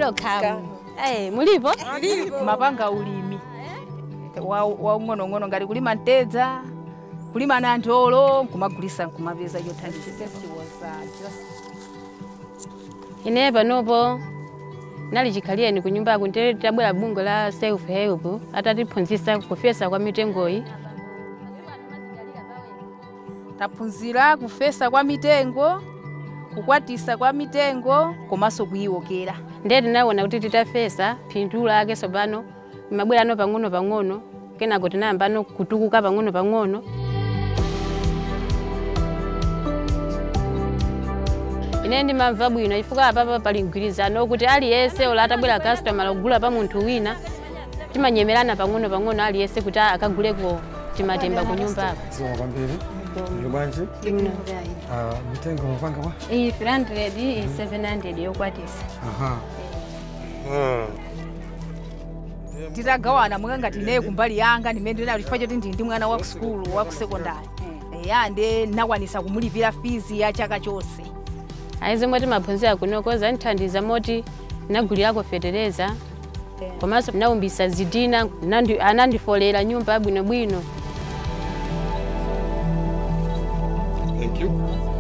kalo kamu Eh, mulipo mapanga ulimi wa waung'onoung'ono ngati kulima ntedza kulima na ndolo nkumagulisa nkumapeza chothandiza ine panopo nali chikhaliyeni ku nyumbako ntere tabwera bungwe la self help atatiphunzitsa kufesa kwa mitengoyi taphunzira kufesa kwa mitengo kukwatisa kwa mitengo komanso kuyiwokera ndiye tinaona kuti titafesa phindu lake tsopano mabwerano pang'ono pang'ono kenako tinayambano kutukuka pang'ono pang'ono ine ndimamva bwino chifukwa apapa pali mgwirizano kuti aliyense ola atabwera customer kugula pa munthu wina timanyemerana pang'ono pang'ono aliyense kuti akaguleko timatemba ku nyumbako Soma kwambiri. Ndilo bwanji? Ah, mitengo mapanga wa? iyi 300 iyi 700 yokwatisa Aha. titagawana mwanga ngati ineyo kumbali yanga ndimene ndinali chifukwa choti ndili ndi mwana wa kusukulu wa kusekondari eya nde nakwanisa kumulipira fizi ya chaka chonse aizomwe timaphunzira kunoko zandithandiza moti nagulirako fetereza komanso naumbisa zidina nandi- anandifolera nyumba yabwinobwino Thank you.